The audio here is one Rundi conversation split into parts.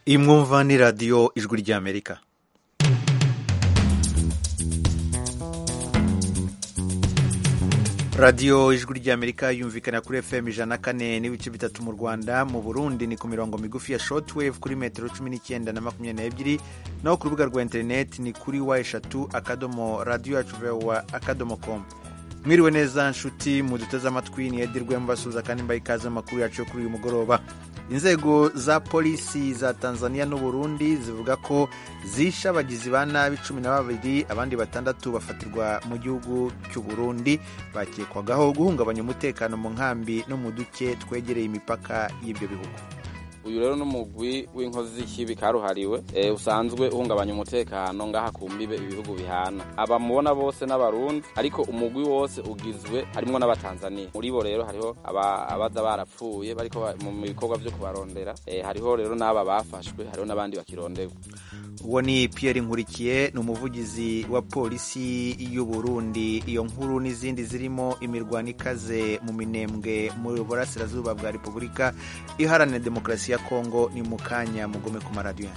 iyi mwumva ni radiyo ijwi ry'amerika radiyo ijwi ry'amerika yumvikana kuri fm ijana na kane n'ibice bitatu mu rwanda mu burundi ni ku mirongo migufi ya shortwave kuri metero cumi n'icyenda na makumyabiri n'ebyiri naho ku rubuga rwa interineti ni kuri wa eshatu akadomo radiyo yacu vewa akadomo komu mwiriwe neza nshuti muduteze amatwi ni edirwe mbasuhuza kandi mbaye ikaze amakuru yacu yo kuri uyu mugoroba inzego za polisi za tanzania n'uburundi zivuga ko zishe abagizi ba nabi cumi na babiri abandi batandatu bafatirwa mu gihugu cy'uburundi bakekwagaho guhungabanya umutekano mu nkambi no mu duce twegereye imipaka y'ibyo bihugu uyu rero n'umugwi w'inkozi z'ikibi karuhariwe e, usanzwe uhungabanya umutekano ngaha ku mbibe ibihugu bihana abamubona bose n'abarundi ariko umugwi wose ugizwe harimwo n'abatanzania muri bo rero hariho abaza barapfuye bariko mu bikorwa vyo kubarondera e, hariho rero n'aba bafashwe hariho n'abandi bakironderwa uwo ni Pierre Nkurikiye ni umuvugizi wa polisi y'u Burundi iyo nkuru n'izindi zirimo imirwano ikaze mu minembwe mu burasirazuba bwa Repubulika iharanira demokarasi ya Kongo ni mu kanya mugome ku maradiyo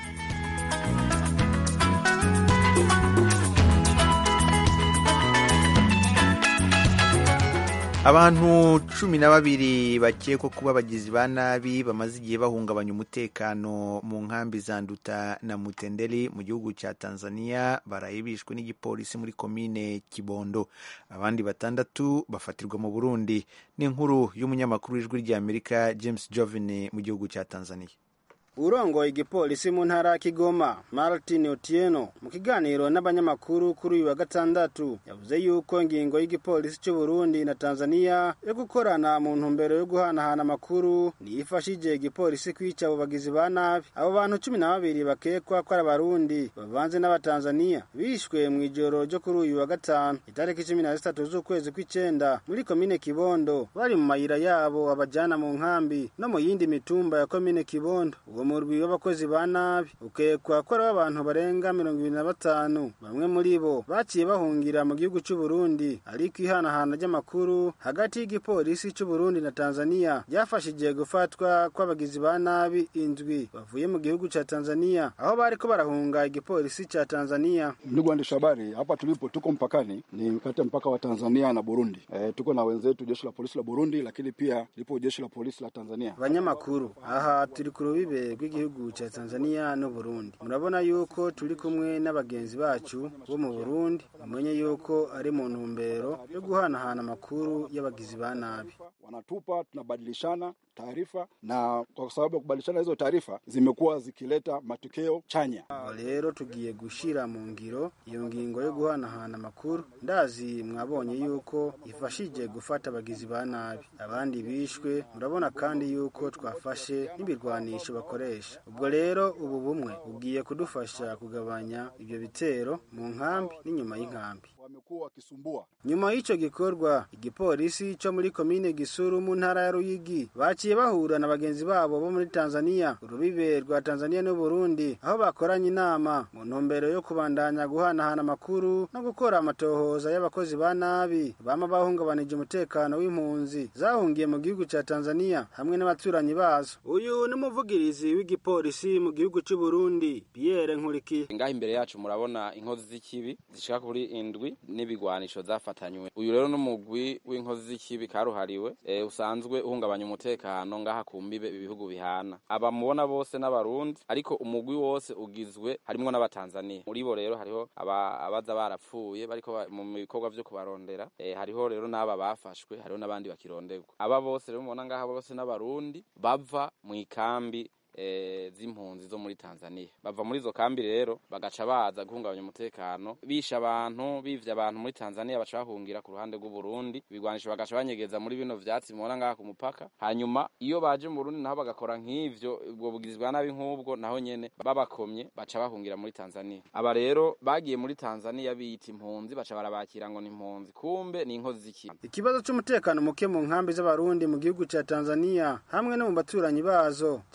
abantu cumi na babiri bakekwa kuba abagizi ba nabi bamaze igihe bahungabanya umutekano mu nkambi za nduta na mutenderi mu gihugu cya tanzania baraye bishwe n'igipolisi muri komine kibondo abandi batandatu bafatirwa mu burundi ni inkuru y'umunyamakuru w'ijwi ry'amerika james jovine mu gihugu cya tanzania urongoye igipolisi mu ntara ya Kigoma Martin Otieno mu kiganiro n'abanyamakuru kuri uyu wa gatandatu yavuze yuko ingingo y'igipolisi cy'u Burundi na Tanzania yo gukorana mu ntumbero yo guhanahana amakuru niyifashije igipolisi kwica abo bagizi ba nabi abo bantu cumi na babiri bakekwa ko ari abarundi bavanze n'abatanzania bishwe mu ijoro ryo kuri uyu wa gatanu itariki cumi na zitatu z'ukwezi kw'icenda muri komine Kibondo bari mu mayira yabo abajana mu nkambi no mu yindi mitumba ya komine Kibondo uwo murwi w'abakozi ba nabi ukekwa ko ari abantu barenga mirongo ibiri na batanu bamwe muri bo baciye bahungira mu gihugu cy'u Burundi ariko ihanahana ry'amakuru hagati y'igipolisi cy'u Burundi na Tanzania ryafashije gufatwa kw'abagizi ba nabi indwi bavuye mu gihugu cha Tanzania aho bariko barahunga igipolisi cha Tanzania. Ndugu waandishi habari, hapa tulipo tuko mpakani, ni kati ya mpaka wa Tanzania na Burundi. E, tuko na wenzetu jeshi la polisi la Burundi, lakini pia lipo jeshi la polisi la Tanzania. Abanyamakuru, aha turi ku rubibe rw'igihugu cya Tanzania no Burundi. Murabona yuko turi kumwe n'abagenzi bacu bo mu Burundi, mumenye yuko ari mu ntumbero yo guhanahana amakuru y'abagizi ba nabi. Wanatupa, tunabadilishana taarifa na kwa sababu ya kubadilishana hizo taarifa zimekuwa zikileta matokeo chanya. Rero tugiye gushira mu ngiro iyo ngingo yo guhanahana amakuru. Ndazi mwabonye yuko ifashije gufata abagizi ba nabi, abandi bishwe. Murabona kandi yuko twafashe n'ibirwanisho bakoresha. Ubwo rero ubu bumwe bugiye kudufasha kugabanya ibyo bitero mu nkambi n'inyuma y'inkambi wamekuwa wakisumbua. Nyuma y'icyo gikorwa, igipolisi cyo muri komine Gisuru mu ntara ya Ruyigi baciye bahura na bagenzi babo bo muri Tanzania, urubibe rwa Tanzania n'u Burundi, aho bakoranye inama mu ntumbero yo kubandanya guhanahana amakuru no gukora amatohoza y'abakozi ba nabi bama bahungabanije umutekano w'impunzi zahungiye mu gihugu cya Tanzania hamwe n'abaturanyi bazo. Uyu ni umuvugirizi w'igipolisi mu gihugu cy'u Burundi, Pierre Nkurikiye. Ngaha imbere yacu murabona inkozi z'ikibi zishika kuri indwi n'ibigwanisho zafatanywe uyu rero n'umugwi w'inkozi z'ikibi karuhariwe e, usanzwe uhungabanya umutekano ngaha ku mbibe ibihugu bihana abamubona bose n'abarundi ariko umugwi wose ugizwe harimwo n'abatanzania muri bo rero hariho aba, abaza barapfuye bariko mu bikorwa vyo kubarondera e, hariho rero n'aba bafashwe hariho n'abandi bakironderwa aba bose rero mubona ngaha bose n'abarundi bava mu ikambi e, z'impunzi zo muri Tanzania bava muri izo kambi rero bagaca baza guhungabanya umutekano bisha abantu bivye abantu muri Tanzania baca bahungira ku ruhande rw'u Burundi ibigwanisho bagaca banyegeza muri bino vyatsi mubona ngaha ku mupaka hanyuma iyo baje mu Burundi naho bagakora nk'ivyo ubwo bugizi bwa nabi nk'ubwo naho nyene babakomye baca bahungira muri Tanzania aba rero bagiye muri Tanzania biyita impunzi baca barabakira ngo ni impunzi kumbe ni inkozi z'ikibi ikibazo c'umutekano muke mu nkambi z'abarundi mu gihugu ca Tanzania hamwe no mu baturanyi bazo cama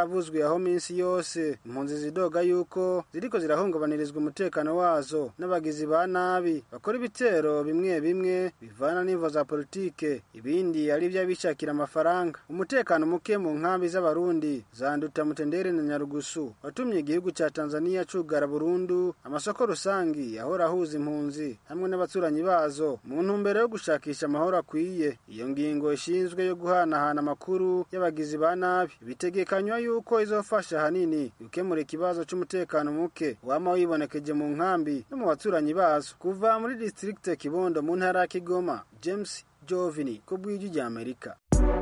zavuzwe aho minsi yose impunzi zidoga yuko ziriko zirahungabanirizwa umutekano wazo n'abagizi ba nabi bakora ibitero bimwe bimwe bivana n'imvo za politike ibindi ari iby'abishakira amafaranga umutekano muke mu nkambi z'abarundi zanduta mutendere na nyarugusu watumye igihugu cya tanzania cugara burundu amasoko rusangi yahora ahuza impunzi hamwe n'abaturanyi bazo mu ntumbero yo gushakisha amahoro akwiye iyo ngingo ishinzwe yo guhanahana amakuru y'abagizi ba nabi bitegekanywa yuko izofasha hanini gukemura ikibazo c'umutekano muke wama wibonekeje mu nkambi no mu baturanyi bazo kuva muri district kibondo mu ntara ya kigoma james jovini ku bw'ijwi rya amerika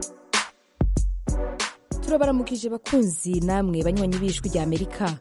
turabaramukije bakunzi namwe banywanyi b'ijwi rya amerika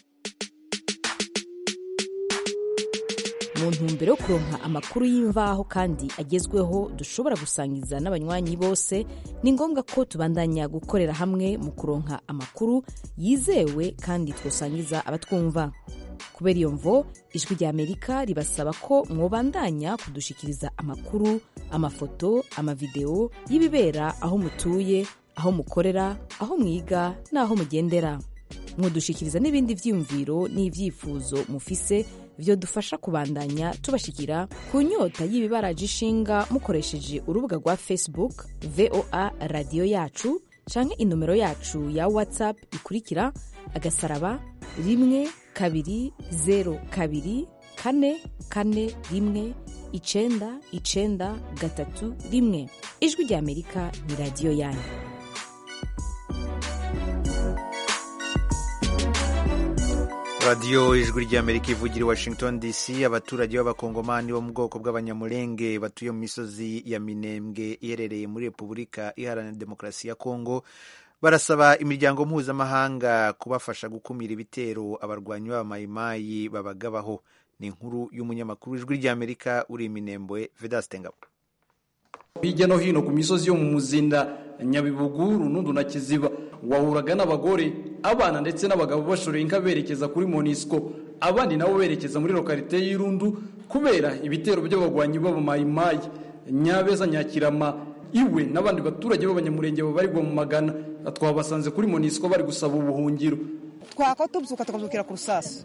mu ntumbero yo kuronka amakuru y'imvaho kandi agezweho dushobora gusangiza n'abanywanyi bose ni ngombwa ko tubandanya gukorera hamwe mu kuronka amakuru yizewe kandi twosangiza abatwumva kubera iyo mvo ijwi rya amerika ribasaba ko mwobandanya kudushikiriza amakuru amafoto amavideo y'ibibera aho mutuye aho mukorera aho mwiga n'aho mugendera mwodushikiriza n'ibindi vyiyumviro n'ivyifuzo mufise vyo dufasha kubandanya tubashikira ku nyota y'ibibaraje ishinga mukoresheje urubuga rwa facebook voa radiyo yacu canke inomero yacu ya whatsapp ikurikira agasaraba rimwe kabiri zero kabiri kane kane rimwe icenda icenda gatatu rimwe ijwi rya amerika ni radiyo yanyu radiyo ijwi ry'amerika ivugira i washington dc abaturage b'abakongomani bo mu bwoko bw'abanyamurenge batuye mu misozi ya minembwe iherereye muri repubulika iharanira demokarasi ya kongo barasaba imiryango mpuzamahanga kubafasha gukumira ibitero abarwanyi b'abamayimayi babagabaho ni inkuru y'umunyamakuru w'ijwi ry'amerika uri iminembwe vedaste ngabo hirya no hino ku misozi yo mu muzinda nyabibugu runundu na kiziba wahuraga n'abagore abana ndetse n'abagabo bashoreye inka berekeza kuri monisco abandi nabo berekeza muri lokalite y'irundu kubera ibitero by'abagwanyi b'abamayimayi nyabeza nyakirama iwe n'abandi baturage b'abanyamurenge babarirwa mu magana twabasanze kuri monisco bari gusaba ubuhungiro twaka tubyuka tukabyukira ku rusasu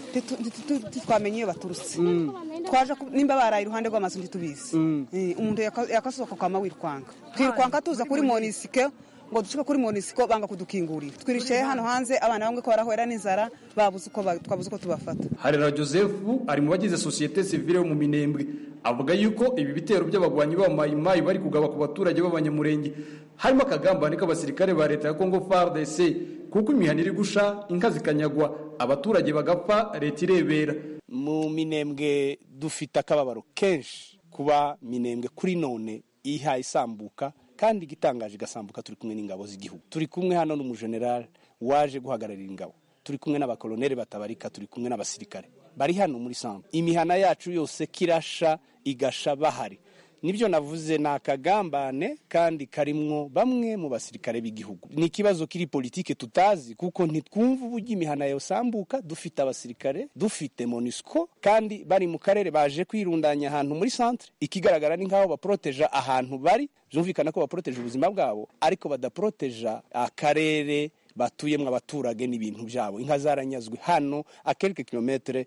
ntitwamenye iyo baturutse twaje nimba baraye iruhande rw'amazu ntitubizi umuntu yakasohoka kwama wirwanga twirwanga tuza kuri monisike ngo dushike kuri monisiko banga kudukingurira twirishaye hano hanze abana bamwe ko barahwera n'inzara babuze uko twabuze uko tubafata harera joseph ari mu bagize sosiyete sivile yo mu minembwe avuga yuko ibi bitero by'abagwanyi b'abamayimayi bari kugaba ku baturage b'abanyamurenge harimo akagambane k'abasirikare ba leta ya congo fardc kuko imihana iri gusha inka zikanyagwa abaturage bagapfa leta irebera mu minembwe dufite akababaro kenshi kuba minembwe kuri none ihaye isambuka kandi igitangaje igasambuka turi kumwe n'ingabo z'igihugu turi kumwe hano n'umujenerali waje guhagararira ingabo turi kumwe n'abakoloneli batabarika turi kumwe n'abasirikare bari hano muri sambu imihana yacu yose kirasha igasha bahari nibyo navuze ni akagambane kandi karimwo bamwe mu basirikare b'igihugu ni ikibazo kiri politike tutazi kuko ntitwumva uburyo imihana yosambuka dufite abasirikare dufite monisco kandi bari mu karere baje kwirundanya ahantu muri centre ikigaragara ni nk'aho baporoteja ahantu bari byumvikana ko baporoteje ubuzima bwabo ariko badaporoteja akarere batuyemo abaturage n'ibintu byabo inka zaranyazwe hano akelike kilometere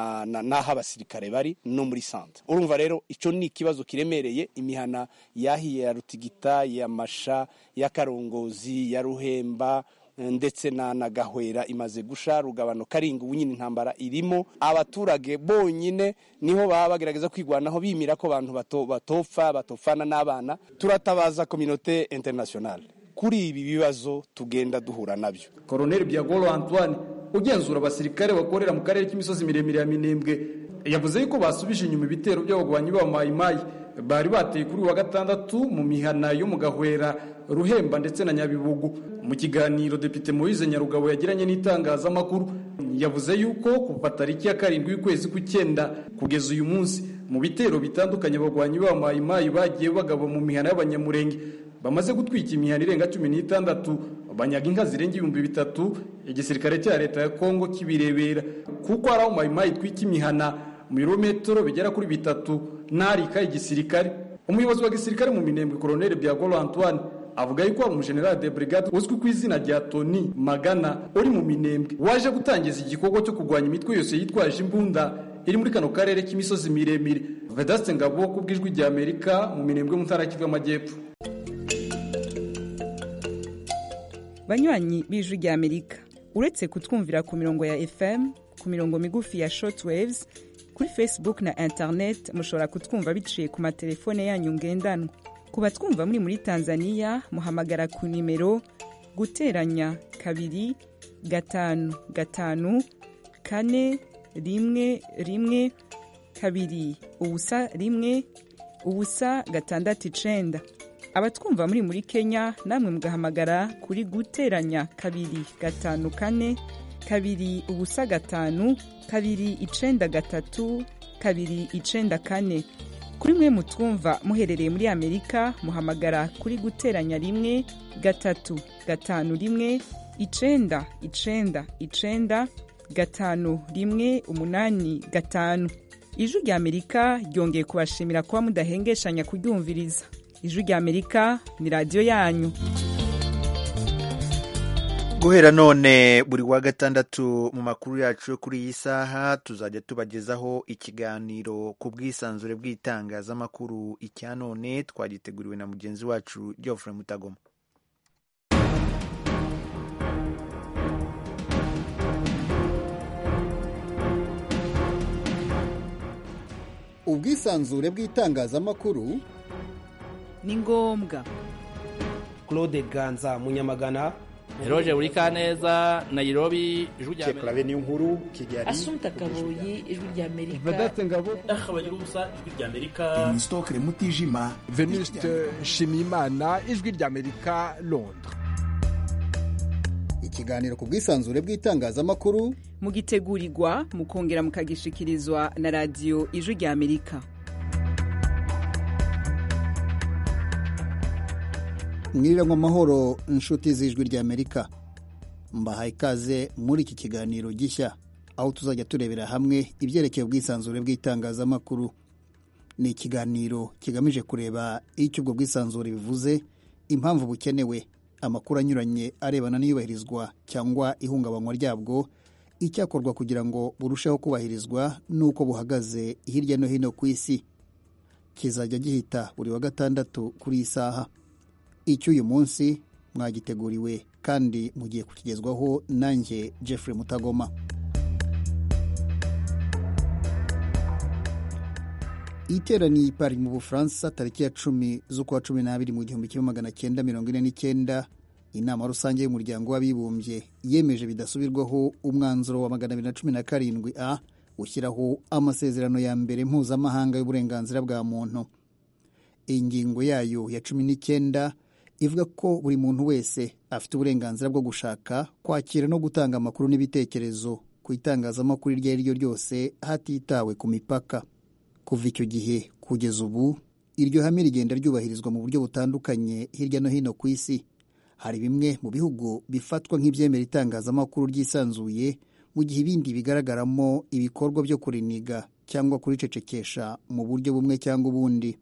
n'aho abasirikare bari no muri santa urumva rero icyo ni ikibazo kiremereye imihana yahiye ya rutigita ya masha ya karongozi ya ruhemba ndetse na na gahwera imaze gusha rugabano karinga ubu nyine intambara irimo abaturage bonyine niho baba bagerageza kwigwanaho bimira ko abantu batopfa batopfana n'abana turatabaza kominote internationale kuri ibi bibazo tugenda duhura nabyo koroneli byagoro antoine ugenzura abasirikare bakorera mu karere k'imisozi miremire ya minembwe yavuze yuko basubije inyuma ibitero by'abagwanyi b'abamayimayi bari bateye kuri wa gatandatu mu mihana yo mu gahwera ruhemba ndetse na nyabibugu mu kiganiro depite moise nyarugabo yagiranye n'itangazamakuru yavuze yuko kuva tariki ya karindwi y'ukwezi kw'icyenda kugeza uyu munsi mu bitero bitandukanye abagwanyi b'abamayimayi bagiye bagaba mu mihana y'abanyamurenge bamaze gutwika imihana irenga cumi n'itandatu banyaga inka zirenga ibihumbi bitatu igisirikare cya leta ya kongo kibirebera kuko hari aho mayimayi itwika imihana mu birometero bigera kuri bitatu n'arika igisirikare umuyobozi wa gisirikare mu minembwe koroneli byagoro antoine avuga yuko hari umujenerali de brigade uzwi ku izina rya tony magana uri mu minembwe waje gutangiza igikorwa cyo kurwanya imitwe yose yitwaje imbunda iri muri kano karere k'imisozi miremire vedaste ngabo ku bw'ijwi rya amerika mu minembwe mu ntara kivu y'amajyepfo banywanyi b'ijwi rya amerika uretse kutwumvira ku mirongo ya fm ku mirongo migufi ya shortwaves kuri facebook na internet mushobora kutwumva biciye ku matelefone yanyu ngendanwa ku batwumva muri muri tanzania muhamagara ku nimero guteranya kabiri gatanu gatanu kane rimwe rimwe kabiri ubusa rimwe ubusa gatandatu icenda abatwumva muri muri kenya namwe mugahamagara kuri guteranya kabiri gatanu kane kabiri ubusa gatanu kabiri icenda gatatu kabiri icenda kane kuri mwe mutwumva muherereye muri amerika muhamagara kuri guteranya rimwe gatatu gatanu rimwe icenda icenda icenda gatanu rimwe umunani gatanu ijwi rya amerika ryongeye kubashimira kuba mudahengeshanya kuryumviriza ijwi rya amerika ni radiyo yanyu guhera none buri wa gatandatu mu makuru yacu yo kuri iyi saha tuzajya tubagezaho ikiganiro ku bwisanzure bw'itangazamakuru icya none twagiteguriwe na mugenzi wacu geoffrey mutagoma ubwisanzure bw'itangazamakuru ni ngombwa claude ganza munyamagana Eroje buri kaneza Nairobi ijwi rya Amerika niyo nkuru Kigali Asumta Kaboyi ijwi rya Amerika Vedaste Ngabo Akabagira ubusa ijwi rya Amerika Stokre Mutijima Venuste Shimimana ijwi rya Amerika Londres ikiganiro ku bwisanzure bw'itangazamakuru mugitegurirwa mukongera mukagishikirizwa na radiyo ijwi rya Amerika mwiriranwa amahoro inshuti z'ijwi rya amerika mbahaye ikaze muri iki kiganiro gishya aho tuzajya turebera hamwe ibyerekeye ubwisanzure bw'itangazamakuru ni ikiganiro kigamije kureba icyo ubwo bwisanzure bivuze impamvu bukenewe amakuru anyuranye arebana n'iyubahirizwa cyangwa ihungabanywa ryabwo icyakorwa kugira ngo burusheho kubahirizwa n'uko buhagaze hirya no hino ku isi kizajya gihita buri wa gatandatu kuri iyi saha icy'uyu munsi mwagiteguriwe kandi mugiye kukigezwaho nanjye Jeffrey Mutagoma iteraniye i Paris mu Bufaransa tariki ya cumi z'ukwa cumi n'abiri mu gihumbi kimwe magana cyenda mirongo ine n'icyenda inama rusange y'umuryango w'abibumbye yemeje bidasubirwaho umwanzuro wa magana abiri na cumi na karindwi a ushyiraho amasezerano ya mbere mpuzamahanga y'uburenganzira bwa muntu ingingo yayo ya cumi n'icyenda ivuga ko buri muntu wese afite uburenganzira bwo gushaka kwakira no gutanga amakuru n'ibitekerezo ku itangazamakuru iryo ari ryo ryose hatitawe ku mipaka kuva icyo gihe kugeza ubu iryo hame rigenda ryubahirizwa mu buryo butandukanye hirya no hino ku isi hari bimwe mu bihugu bifatwa nk'ibyemera itangazamakuru ryisanzuye mu gihe ibindi bigaragaramo ibikorwa byo kuriniga cyangwa kuricecekesha mu buryo bumwe cyangwa ubundi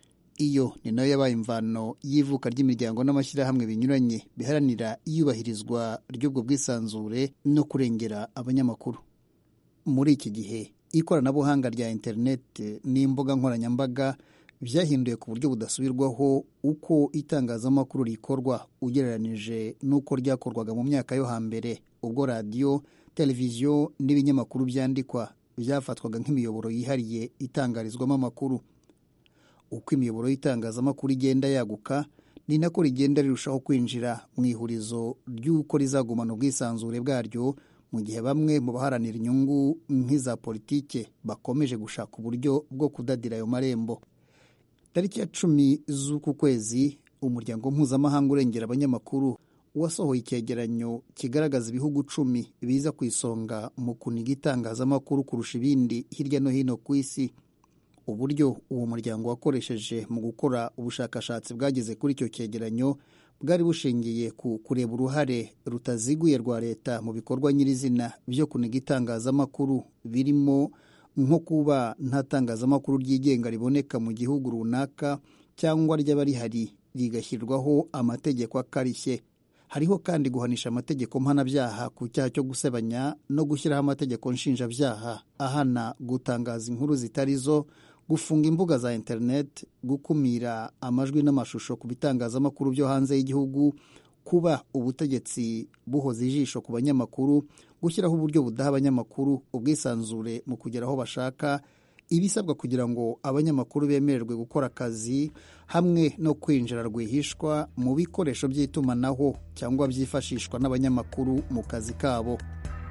iyo ni nayo yabaye imvano y'ivuka ry'imiryango n'amashyirahamwe binyuranye biharanira iyubahirizwa ry'ubwo bwisanzure no kurengera abanyamakuru muri iki gihe ikoranabuhanga rya interineti n'imbuga nkoranyambaga byahinduye ku buryo budasubirwaho uko itangazamakuru rikorwa ugereranije n'uko ryakorwaga mu myaka yo hambere ubwo radiyo televiziyo n'ibinyamakuru byandikwa byafatwaga nk'imiyoboro yihariye itangarizwamo amakuru uko imiyoboro y'itangazamakuru igenda yaguka ni nako rigenda rirushaho kwinjira mu ihurizo ry'uko rizagumana ubwisanzure bwaryo mu gihe bamwe mu baharanira inyungu nk'iza politike bakomeje gushaka uburyo bwo kudadira ayo marembo tariki ya cumi z'uku kwezi umuryango mpuzamahanga urengera abanyamakuru wasohoye icyegeranyo kigaragaza ibihugu cumi biza ku isonga mu kuniga itangazamakuru kurusha ibindi hirya no hino ku isi uburyo uwo muryango wakoresheje mu gukora ubushakashatsi bwageze kuri icyo cyegeranyo bwari bushingiye ku kureba uruhare rutaziguye rwa leta mu bikorwa nyirizina byo kuniga itangazamakuru birimo nko kuba nta tangazamakuru ryigenga riboneka mu gihugu runaka cyangwa ryaba rihari rigashyirwaho amategeko akarishye hariho kandi guhanisha amategeko mpanabyaha ku cyaha cyo gusebanya no gushyiraho amategeko nshinjabyaha ahana gutangaza inkuru zitari zo gufunga imbuga za interineti gukumira amajwi n'amashusho ku bitangazamakuru byo hanze y'igihugu kuba ubutegetsi buhoza ijisho ku banyamakuru gushyiraho uburyo budaha abanyamakuru ubwisanzure mu kugera aho bashaka ibisabwa kugira ngo abanyamakuru bemererwe gukora akazi hamwe no kwinjira rwihishwa mu bikoresho by'itumanaho cyangwa byifashishwa n'abanyamakuru mu kazi kabo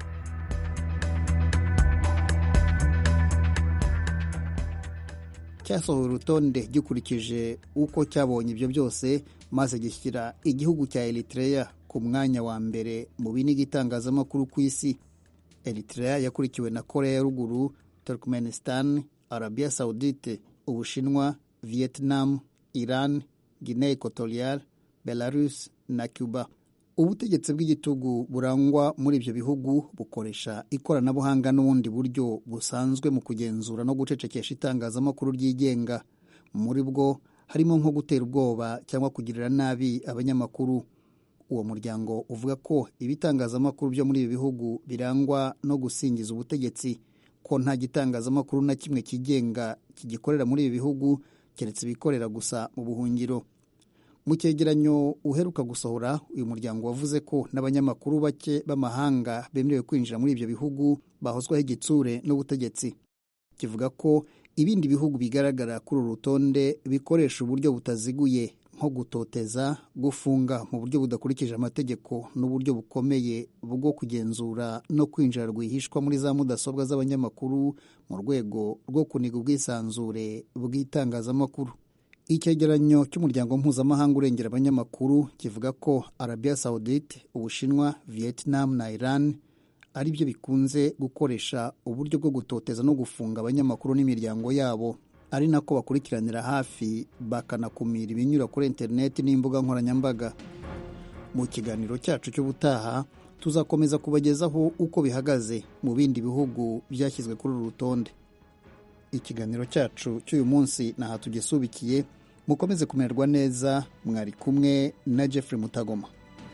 cyasohoye urutonde gikurikije uko cyabonye ibyo byose maze gishyira igihugu cya Eritrea ku mwanya wa mbere mu biniga itangazamakuru ku isi Eritrea yakurikiwe na korea ya ruguru turkmenistan arabia saudite ubushinwa vietnam iran guinea equatorial belarus na cuba ubutegetsi bw'igitugu burangwa muri ibyo bihugu bukoresha ikoranabuhanga n'ubundi buryo busanzwe mu kugenzura no gucecekesha itangazamakuru ryigenga muri bwo harimo nko gutera ubwoba cyangwa kugirira nabi abanyamakuru uwo muryango uvuga ko ibitangazamakuru byo muri ibi bihugu birangwa no gusingiza ubutegetsi ko nta gitangazamakuru na kimwe kigenga kigikorera muri ibi bihugu keretse ibikorera gusa mu buhungiro mu cyegeranyo uheruka gusohora uyu muryango wavuze ko n'abanyamakuru bake b'amahanga bemerewe kwinjira muri ibyo bihugu bahozwaho igitsure n'ubutegetsi kivuga ko ibindi bihugu bigaragara kuri uru rutonde bikoresha uburyo butaziguye nko gutoteza gufunga mu buryo budakurikije amategeko n'uburyo bukomeye bwo kugenzura no kwinjira rwihishwa muri za mudasobwa z'abanyamakuru mu rwego rwo kuniga ubwisanzure bw'itangazamakuru icyegeranyo cy'umuryango mpuzamahanga urengera abanyamakuru kivuga ko arabia saudite ubushinwa vietnam na iran ari byo bikunze gukoresha uburyo bwo gutoteza no gufunga abanyamakuru n'imiryango yabo ari nako bakurikiranira hafi bakanakumira ibinyura kuri interineti n'imbuga nkoranyambaga mu kiganiro cyacu cy'ubutaha tuzakomeza kubagezaho uko bihagaze mu bindi bihugu byashyizwe kuri uru rutonde ikiganiro cyacu cy'uyu munsi naha tugisubikiye mukomeze kumererwa neza mwari kumwe na Jeffrey Mutagoma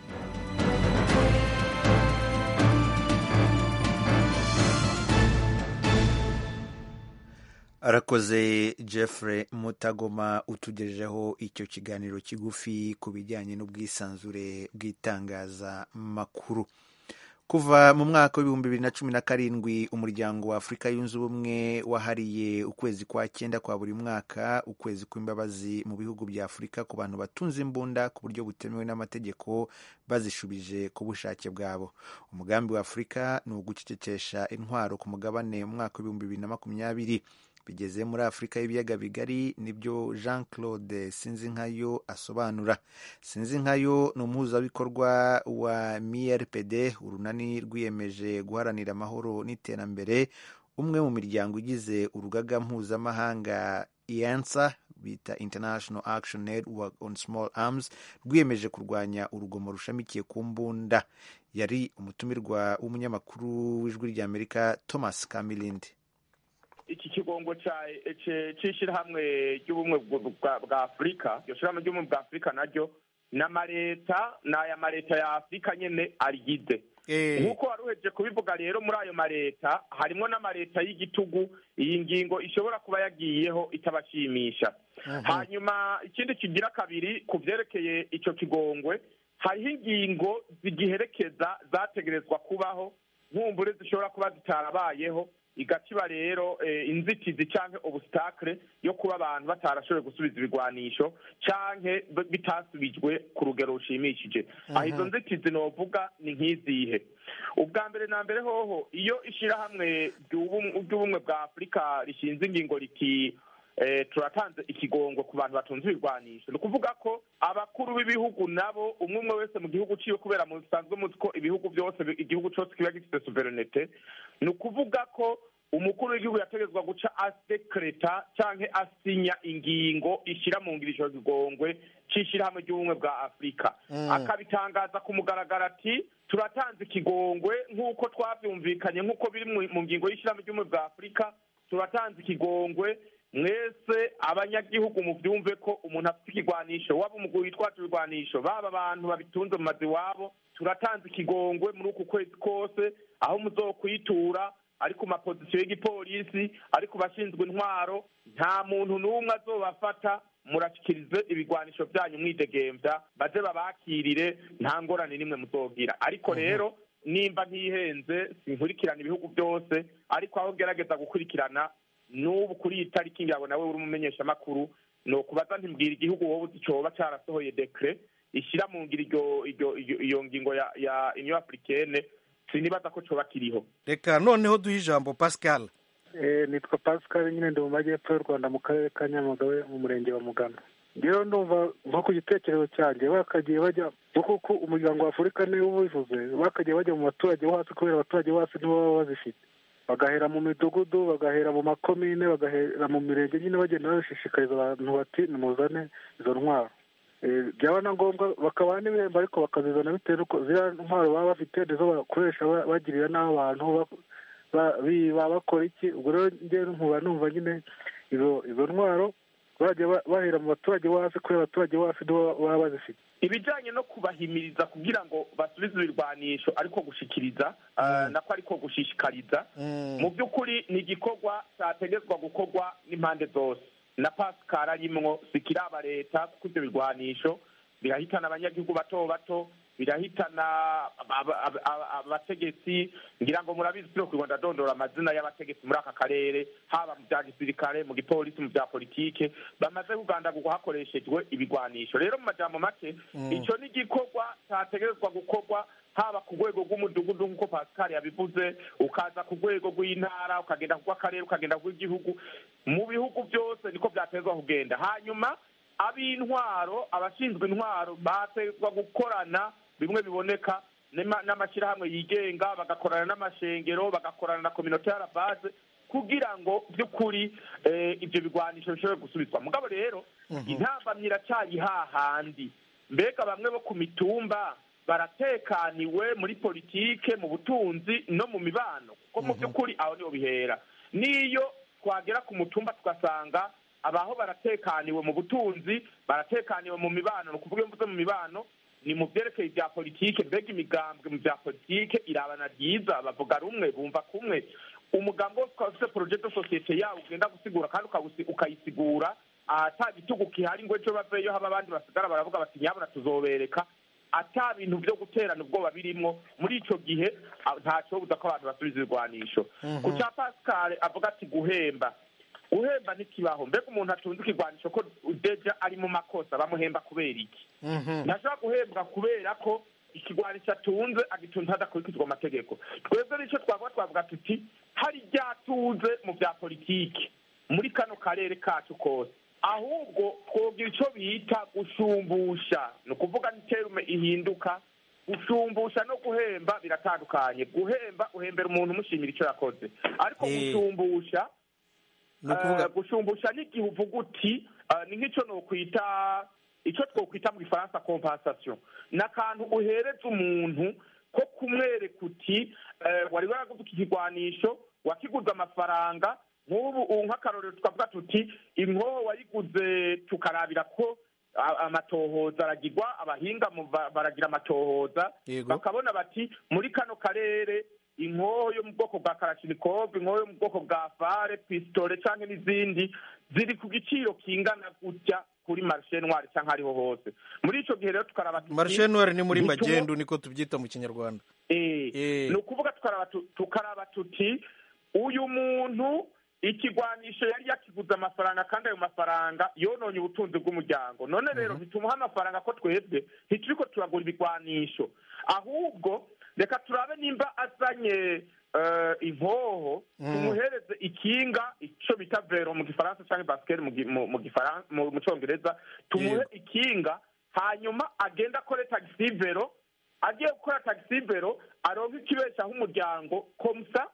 arakoze Jeffrey Mutagoma utugejejeho icyo kiganiro kigufi ku bijyanye n'ubwisanzure bw'itangazamakuru kuva mu mwaka w'ibihumbi bibiri na cumi na karindwi umuryango wa afurika yunze ubumwe wahariye ukwezi kwa cyenda kwa buri mwaka ukwezi kw'imbabazi mu bihugu bya afurika ku bantu batunze imbunda ku buryo butemewe n'amategeko bazishubije ku bushake bwabo umugambi wa afurika ni ugucecekesha intwaro ku mugabane mu mwaka w'ibihumbi bibiri na makumyabiri bigeze muri afurika y'ibiyaga bigari nibyo jean claude sinzinkayo asobanura sinzinkayo ni umuhuzabikorwa wa mrpd urunani rwiyemeje guharanira amahoro n'iterambere umwe mu miryango igize urugaga mpuzamahanga iansa bita international action network on small arms rwiyemeje kurwanya urugomo rushamikiye ku mbunda yari umutumirwa w'umunyamakuru w'ijwi ry'amerika thomas kamilindi iki kigongo cy'ishyirahamwe ry'ubumwe bwa afurika iryo shyirahamwe ry'ubumwe bwa afurika naryo ni amaleta ni aya maleta ya afurika nyine arigize nk'uko wari uhejeje kubivuga rero muri ayo maleta harimo n'amaleta y'igitugu iyi ngingo ishobora kuba yagiyeho itabashimisha hanyuma ikindi kigira kabiri ku byerekeye icyo kigongwe hariho ingingo zigiherekeza zategerezwa kubaho nkumbure zishobora kuba zitarabayeho igaciba rero inzitizi cyangwa ubusitakire yo kuba abantu batarashoboye gusubiza ibigwanisho cyangwa bitasubijwe ku rugero rushimishije aho izo nzitizi novuga ni nk'izihe ubwa mbere na mbere hoho iyo ishyirahamwe ry'ubumwe bwa afurika rishinze ingingo riti turatanze ikigongo ku bantu batunze ibigwanisho ni ukuvuga ko abakuru b'ibihugu nabo umwe umwe wese mu gihugu ciwe kubera musanzwe muzi ko ibihugu byose igihugu cyose kiba gifite suverenite ni ukuvuga ko umukuru w'igihugu yategetswe guca asekereta cyangwa asinya ingingo ishyira mu ngirisho zigongwe cy'ishyirahamwe ry'ubumwe bwa afurika akabitangaza ku mugaragaro ati turatanze ikigongwe nk'uko twabyumvikanye nk'uko biri mu ngingo y'ishyirahamwe ry'ubumwe bwa afurika turatanze ikigongwe mwese abanyagihugu mubyumve ko umuntu afite ikigwanisho waba umugwi witwaje ibigwanisho baba abantu babitunze mu mazu iwabo turatanze ikigongwe muri uku kwezi kose aho muzokwitura ari ku mapozisiyo y'igipolisi ari ku bashinzwe intwaro nta muntu n'umwe azobafata murashikirize ibigwanisho byanyu mwidegembya baze babakirire nta ngorane n'imwe muzogira ariko rero nimba ntihenze sinkurikirana ibihugu byose ariko aho ngerageza gukurikirana n'ubu kuri iyi tariki ngira ngo nawe uri umumenyeshamakuru ni ukubaza ntimbwira igihugu wowe uzi coba carasohoye dekre ishyira mu ngiro iryo iryo iryo- iyo ngingo ya ya union africaine sinibaza ko coba kiriho reka noneho duhe ijambo pascal Eh, nitwa pascal nyine ndi mu majyepfo y'u rwanda mu karere ka nyamagabe mu murenge wa mugano rero ndumva nko ku gitekerezo cyanjye bakagiye bajya kuko ko umuryango wa afurika niwo ubivuze bakagiye bajya mu baturage bo hasi kubera abaturage bo hasi nibo baba bazifite bagahera mu midugudu bagahera mu makomine bagahera mu mirenge nyine bagenda babishishikariza abantu bati nimuzane izo ntwaro Eh, byaba na ngombwa bakabaha n'ibihembo ariko bakazizana bitewe n'uko ziriya ntwaro baba bafite nizo bakoresha ba- bagirira n'abo bantu ba- ba- biba bakora iki ubwo rero njyewe nkuba numva nyine izo izo ntwaro bajya ba- bahera mu baturage bo hasi kubera abaturage bo hasi nibo baba bazifite ibijanye no kubahimiriza kugira ngo basubize ibirwanisho ariko gushikiriza ah, nako ariko gushishikariza mu by'ukuri ni igikorwa cyategetswa gukorwa n'impande zose na pascal arimwo sikiraba leta kuko ibyo birwanisho birahitana abanyagihugu bato bato birahitana aba- aba- aba- abategetsi ngira ngo murabizi turi ku rwanda dondora amazina y'abategetsi muri aka karere haba mu bya gisirikare mu gipolisi mu bya politike bamaze kugandagurwa hakoreshejwe ibigwanisho rero mu majambo make Mm. ico ni igikorwa cyategerezwa gukorwa haba ku rwego rw'umudugudu nk'uko pascal yabivuze ukaza ku rwego rw'intara ukagenda ku rw'akarere ukagenda ku rw'igihugu mu bihugu byose niko byatezwa kugenda hanyuma ab'intwaro abashinzwe intwaro batezwa gukorana bimwe biboneka n'ama- n'amashyirahamwe yigenga bagakorana n'amashengero bagakorana na kominote y'arabaze kugira ngo by'ukuri eh, ibyo bigwanisho bishobore gusubizwa mugabo rero intambamyi iracyari hahandi mbega bamwe bo ku mitumba baratekaniwe muri politike mu butunzi no mu mibano kuko mu by'ukuri aho niho bihera n'iyo twagera ku mutumba tugasanga abaho baratekaniwe mu butunzi baratekaniwe mu mibano ni ukuvuga iyo mvuze mu mibano ni mu byerekeye ibya politike mbega imigambwe mu bya politike irabana ryiza bavuga rumwe bumva kumwe umugambi wose ukaba ufite poroje de sosiyete yawo ugenda gusigura kandi ukawusi- ukayisigura ata gitugu gihari ngo ejo baveyo haba abandi basigara baravuga bati nyabona tuzobereka ata bintu byo guterana ubwoba birimwo muri ico gihe ah, ntaco buza ko abantu basubiza ibigwanisho ku cya pascal avuga ati guhemba guhemba ntikibaho mbega umuntu atunze ikigwanisho ko deja ari mu makosa bamuhemba kubera iki ntashobora guhembwa kubera ko ikigwanisho atunze agitunze hadakurikizwa amategeko twebwe nicyo twavuga twavuga tuti hari ibyatuze mu bya politiki muri kano karere kacu kose ahubwo twogira icyo bita gushumbusha ni ukuvuga niterume ihinduka gushumbusha no guhemba biratandukanye guhemba uhembera umuntu umushimira icyo yakoze ariko Eh. gushumbusha Ni ukuvuga- eh, gushumbusha n'igihe uvuga uti eh, ni nk'icyo nokwita icyo twokwita mu gifaransa compensation ni akantu uhereza umuntu ko kumwereka uti eh, wari waraguze iki kigwanisho wakiguze amafaranga nk'ubu ubu nk'akarorero tukavuga tuti inkoho wayiguze tukarabira ko a- amatohoza aragirwa abahinga mu ba- baragira amatohoza Yego. bakabona bati muri kano karere inkoho yo mu bwoko bwa karashinikov inkoho yo mu bwoko bwa fare pisitole cyangwa n'izindi ziri ku giciro kingana gutya kuri marishe ntwari cyangwa ariho hose muri icyo gihe rero tukaraba tuti- marishe noire ni muri ntitumo- magendu niko tubyita mu kinyarwanda Eh, ni ukuvuga tukaraba tu- tukaraba tuti uyu muntu ikigwanisho yari yakiguze amafaranga kandi ayo mafaranga yononye ubutunzi bw'umuryango none rero ntitumuha amafaranga ko twebwe ntituriko turagura ibigwanisho ahubwo reka turabe nimba azanye eh, inkoho Mm. tumuhereze ikinga ico bita vero mu gifaransa canke basiketi mu gi- mu- mu gifaran- mu- mu congereza tumuhe ikinga hanyuma agenda akore tagisi vero agiye gukora tagisi vero aronka ikibeshaho umuryango komsa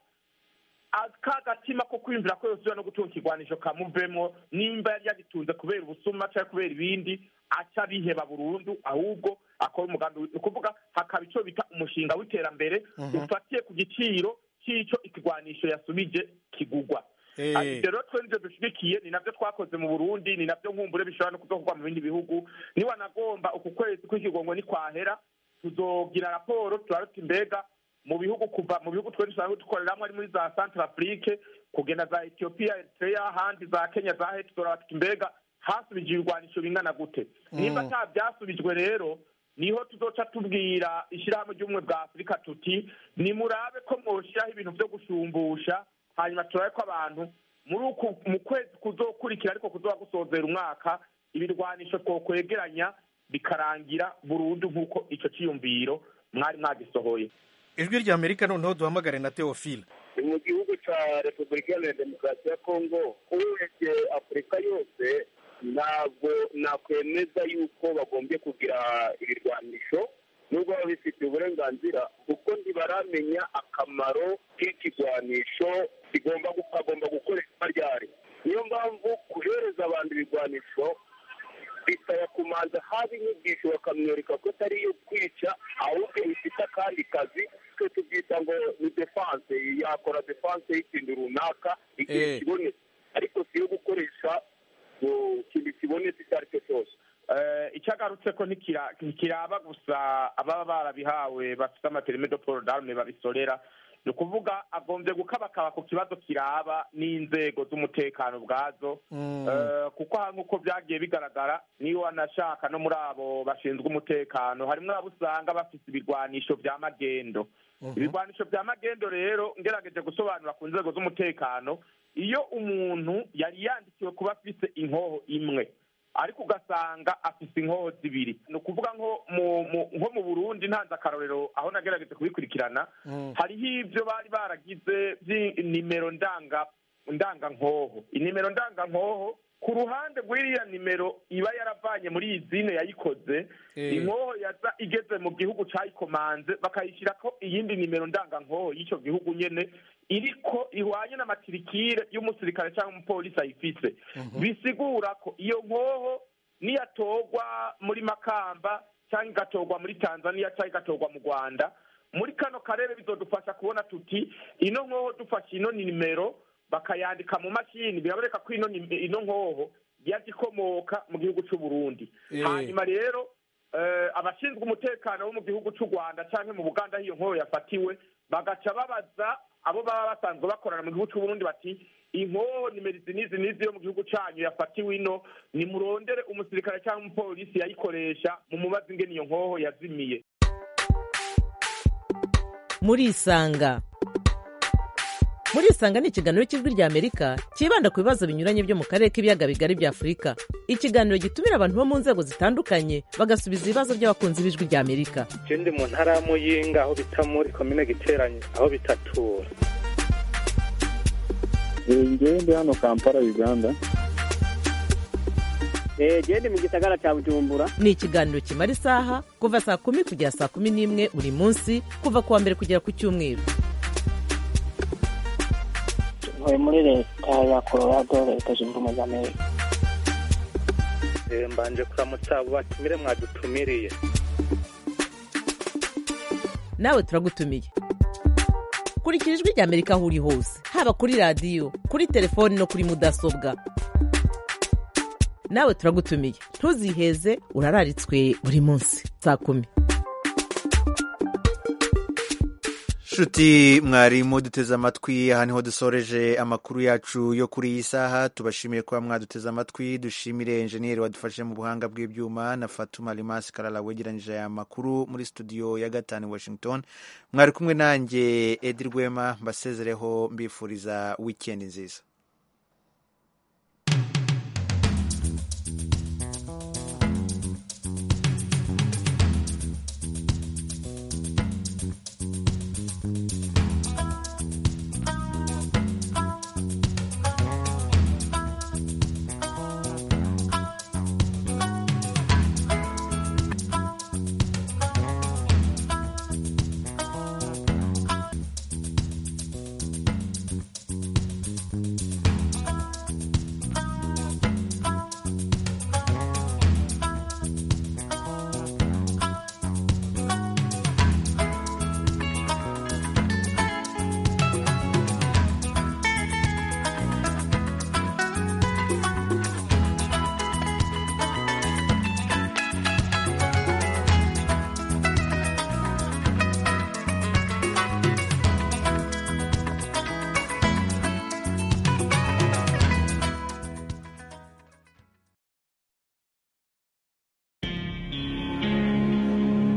ka gatima ko kwiyumvira ko yosubira no gutunga ikigwanisho kamuvemo nimba yari yagitunze kubera ubusuma cyangwa kubera ibindi aca biheba burundu ahubwo akora umugambi wi- ni ukuvuga hakaba icyo bita umushinga w'iterambere Mhm. ufatiye ku giciro cy'icyo ikigwanisho yasubije kigugwa Eh. Ah, ibyo rero twe nivyo dushigikiye ni navyo twakoze mu burundi ni navyo nkumbure bishobora no kuzokorwa mu bindi bihugu niwanagomba uku kwezi kw'ikigongo nikwahera tuzogira raporo turabe tuti mbega mu bihugu kuva mu bihugu twe dusanzwe dukoreramwo ari muri za centre afrique kugenda za ethiopia eritrea ahandi za kenya za heti turaba tuti mbega hasubije ibigwanisho bingana gute nimba ata byasubijwe rero niho tuzoca tubwira ishyirahamwe ry'ubumwe bwa afurika tuti nimurabe ko mwoshiraho ibintu vyo gushumbusha hanyuma turabe ko abantu muri uku mu kwezi kuzokurikira ariko kuzoba gusozera umwaka ibirwanisho twokwegeranya bikarangira burundu nk'uko ico ciyumviro mwari mwagisohoye ijwi rya amerika noneho duhamagare na teofile mu gihugu cya repubulika iharanira demokarasi ya kongo urebye afurika yose ntabwo nakwemeza yuko bagombye kugira ibirwanisho nubwo baba bifitiye uburenganzira kuko ntibaramenya akamaro k'ikigwanisho kigomba gu- kagomba gukoreshwa ryari niyo mpamvu guhereza abantu ibigwanisho bisaba kumanza haba inyigisho bakamwereka ko atari iyo kwica ahubwo bifite akandi kazi twe tubyita ngo ni defanse yakora defanse y'ikintu runaka igihe Eh. kibonetse ariko si iyo gukoresha ngo ikintu kibonetse icyo ari cyo cyose Eh, icyo agarutse ko ntikira- ntikiraba gusa ababa barabihawe bafite amaperimede poro darume babisorera ni ukuvuga agombye gukabakaba ku kibazo kiraba n'inzego z'umutekano ubwazo Eh, kuko aha nk'uko byagiye bigaragara niyo wanashaka no muri abo bashinzwe umutekano harimwo abo usanga bafite ibirwanisho bya magendo ibirwanisho bya magendo rero ngerageje gusobanura ku nzego z'umutekano iyo umuntu yari yandikiwe kuba afite inkoho imwe ariko ugasanga afite inkoho zibiri ni ukuvuga nko mu mu- nko mu burundi ntanze akarorero aho nagerageje kubikurikirana hariho ibyo bari baragize by'inimero ndanga ndangankoho inimero ndangankoho ku ruhande rw'iriya nimero iba yaravanye muri iyi zine yayikoze Eh. inkoho yaza igeze mu gihugu cayikomanze bakayishyirako iyindi nimero ndangankoho y'icyo gihugu nyene iriko ihwanye n'amatirikire y'umusirikare cyangwa umupolisi ayifise bisigura ko iyo nkoho niyatorwa muri makamba cyangwa igatorwa muri tanzania cyangwa igatorwa mu rwanda muri kano karere bizodufasha kubona tuti ino nkoho dufashe ino nimero bakayandika mu mashini biraboneka ko ino nim- ino nkoho yaje ikomoka mu gihugu cy'u Burundi Eh. hanyuma rero eh, abashinzwe umutekano bo mu gihugu cy'u Rwanda cyangwa mu Buganda aho iyo nkoho yafatiwe bagaca babaza abo baba basanzwe bakorana mu gihugu cy'u Burundi bati inkoho nimero izi n'izi n'izi yo mu gihugu cyanyu yafatiwe ino nimurondere umusirikare cyangwa umupolisi yayikoresha mu mubazi ingene iyo nkoho yazimiye murisanga murisanga ni ikiganiro cy'ijwi rya amerika cyibanda ku bibazo binyuranye byo mu karere k'ibiyaga bigari bya afurika ikiganiro gitumira abantu bo mu nzego zitandukanye bagasubiza ibibazo by'abakunzi b'ijwi rya amerika je ndi mu ntara ya muyinga aho bita muri komine giteranye aho bitatura ngewe ndi hano kampala uganda genda mu gisagara cya bujumbura ni ikiganiro kimara isaha kuva saa kumi kugera saa kumi n'imwe buri munsi kuva ku wa mbere kugera ku cyumweru ntuye muri leta ya colorado leta zunze ubumwe za amerika Eh, mbanje kuramutsa abo batumire mwadutumiriye nawe turagutumiye kurikira ijwi rya amerika aho uri hose haba kuri radiyo kuri telefoni no kuri mudasobwa nawe turagutumiye ntuziheze urararitswe buri munsi saa kumi nshuti mwarimu duteze amatwi aha niho dusoreje amakuru yacu yo kuri iyi saha tubashimiye kuba mwaduteze amatwi dushimire enjeniyeri wadufashe mu buhanga bw'ibyuma na fatuma rimasi karara wegeranyije aya makuru muri studio ya gatanu i washington mwari kumwe nanjye edi rwema mbasezereho mbifuriza wikendi nziza